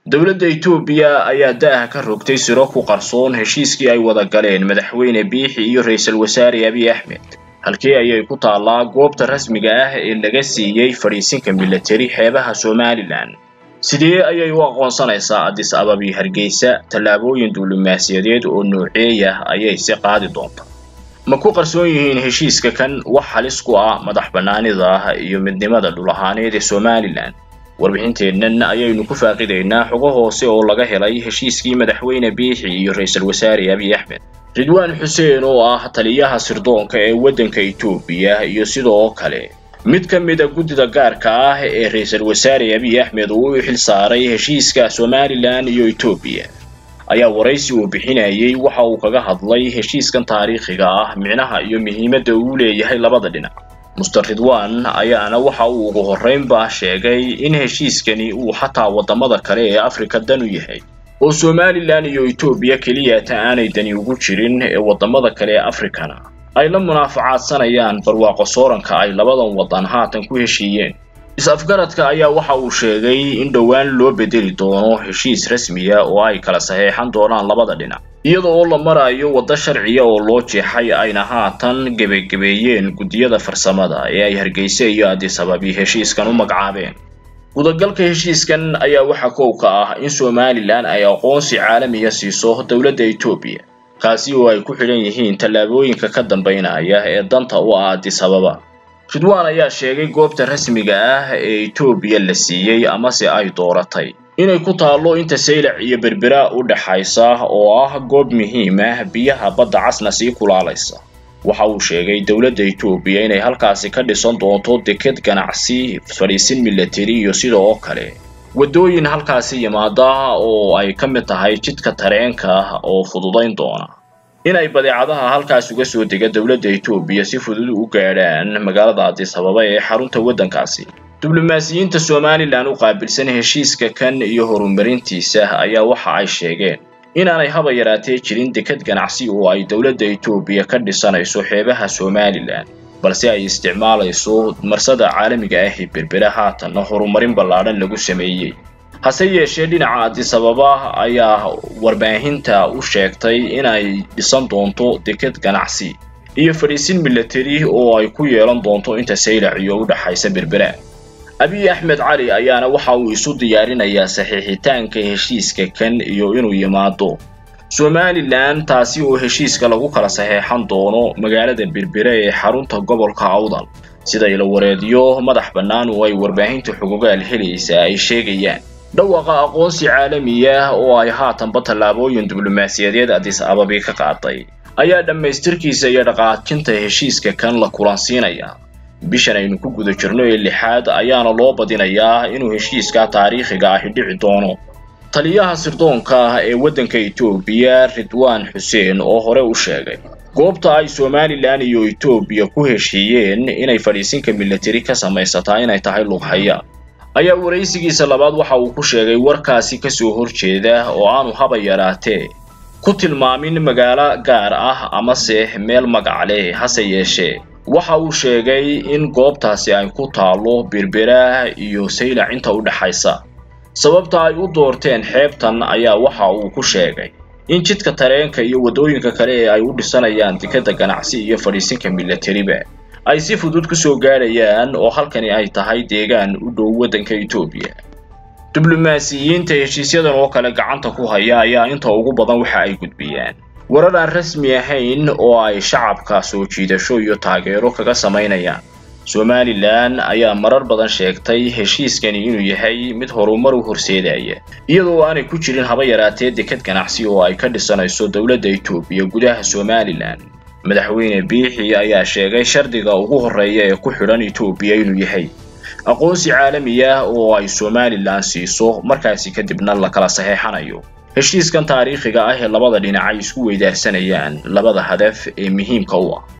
dowladda etoobiya ayaa da'ah ka rogtay siro ku qarsoon heshiiskii ay wada galeen madaxweyne biixi iyo ra-iisul wasaare abiy axmed halkii ayay ku taallaa goobta rasmiga ah ee laga siiyey fadhiisinka milatari xeebaha somalilan sidee ayay u aqoonsanaysaa addis ababi hargeysa tallaabooyin diblomaasiyadeed oo nooceeyah ayay si qaadi doonta ma ku qarsoon yihiin heshiiska kan wax halis ku ah madax bannaanida iyo midnimada dhul ahaaneed ee somalilan warbixinteennan ayaynu ku faaqidaynaa xogo hoose oo laga helay heshiiskii madaxweyne biixi iyo ra-iisul wasaare abiy axmed ridwaan xuseen oo ah taliyaha sirdoonka ee waddanka etoobiya iyo sidoo kale mid ka mid a guddida gaarka ah ee ra-iisul wasaare abiy axmed uu u xil saaray heshiiska somalilan iyo etoobiya ayaa waraysi uu bixinayay waxa uu kaga hadlay heshiiskan taariikhiga ah micnaha iyo muhiimadda uu leeyahay labada dhinac muster ridwan ayaana waxa uu ugu horraynba sheegay in heshiiskani uu xataa waddamada kale ee afrika dan u yahay oo somalilan iyo etoobiya keliyata aanay dani ugu jirin ee waddamada kale ee afrikana ay la munaafacaadsanayaan barwaaqo sooranka ay labadan waddan haatan ku heshiiyeen is-afgaradka ayaa waxa uu sheegay in dhowaan loo bedeli doono heshiis rasmiya oo ay kala saxeexan doonaan labada dhinac iyada oo la marayo waddo sharciya oo loo jeexay ayna haatan gebagebeeyeen guddiyada farsamada ee ay hargeysa iyo addis ababi heshiiskan u magacaabeen gudagalka heshiiskan ayaa waxa kow ka ah in somalilan ay aqoonsi caalamiya siiso dowladda etoobiya kaasi oo ay ku xidhan yihiin tallaabooyinka ka dambaynaya ee danta u ah addis ababa ridwan ayaa sheegay goobta rasmiga ah ee etoobiya la siiyey amase ay dooratay inay ku taallo inta saylac iyo berbera u dhaxaysa oo ah goob muhiim ah biyaha badda casna sii kulaalaysa waxa uu sheegay dowladda etoobiya inay halkaasi ka dhisan doonto deked ganacsi fadhiisin milatari iyo sidoo kale waddooyin halkaasi yimaada oo ay ka mid tahay jidka tareenka oo fududayn doona inay badeecadaha halkaas uga soo dega dowladda etoobiya si fudud u gaadhaan magaalada addis ababa ee xarunta waddankaasi diblomaasiyiinta somalilan u qaabilsan heshiiska kan iyo horumarintiisa ayaa waxa ay sheegeen inaanay haba yaraatee jirin deked ganacsi oo ay dowladda etoobiya ka dhisanayso xeebaha somalilan balse ay isticmaalayso marsada caalamiga ah ee berbera haatanna horumarin ballaadhan lagu sameeyey hase yeeshee dhinaca addis ababa ayaa warbaahinta u sheegtay inay dhisan doonto deked ganacsi iyo fadhiisin milatari oo ay ku yeelan doonto inta saylac iyo u dhaxaysa berbera abiy axmed cali ayaana waxa uu isu diyaarinayaa saxiixitaanka heshiiska kan iyo inuu yimaado somalilan taasi oo heshiiska lagu kala saxeexan doono magaalada berbera ee xarunta gobolka awdal sida ila wareedyo madax bannaan oo ay warbaahinta xugugaal helaysa ay sheegayaan dhawaqa aqoonsi caalamiya oo ay haatanba tallaabooyin diblomaasiyadeed addis ababi ka qaaday ayaa dhammaystirkiisa iyo dhaqaajinta heshiiska kan la kulansiinaya bishan aynu ku guda jirno ee lixaad ayaana loo badinayaa inuu heshiiska taariikhiga ahi dhici doono taliyaha sirdoonka ee waddanka etoobiya ridwaan xuseen oo hore u sheegay goobta ay somalilan iyo etoobiya ku heshiiyeen inay fadhiisinka milatari ka samaysataa inay tahay lughaya ayaa waraysigiisa labaad waxa uu ku sheegay warkaasi ka soo horjeeda oo aanu haba yaraatee ku tilmaamin magaalo gaar ah amase meel magac leh hase yeeshee waxa uu sheegay in goobtaasi ay ku taallo berbera iyo saylac inta u dhaxaysa sababta ay u doorteen xeebtan ayaa waxa uu ku sheegay in jidka tareenka iyo waddooyinka kale ee ay u dhisanayaan dekadda ganacsi iyo fadhiisinka milatariba ay si fudud ku soo gaadhayaan oo halkani ay tahay deegaan u dhow waddanka etoobiya diblomaasiyiinta heshiisyadan oo kale gacanta ku haya ayaa inta ugu badan waxa ay gudbiyaan warar aan rasmi ahayn oo ay shacabka soo jiidasho iyo taageero kaga samaynayaan somalilan ayaa marar badan sheegtay heshiiskani inuu yahay mid horumar u horseedaya iyadoo aanay ku jirin haba yaraatee deked ganacsi oo ay ka dhisanayso dowladda etoobiya gudaha somalilan madaxweyne biixi ayaa sheegay shardiga ugu horreeya ee ku xidhan etoobiya inuu yahay aqoonsi caalami ah oo ay somalilan siiso markaasi kadibna la kala saxeexanayo heshiiskan taariikhiga ah ee labada dhinac ay isku weydaarsanayaan labada hadaf ee muhiimka u ah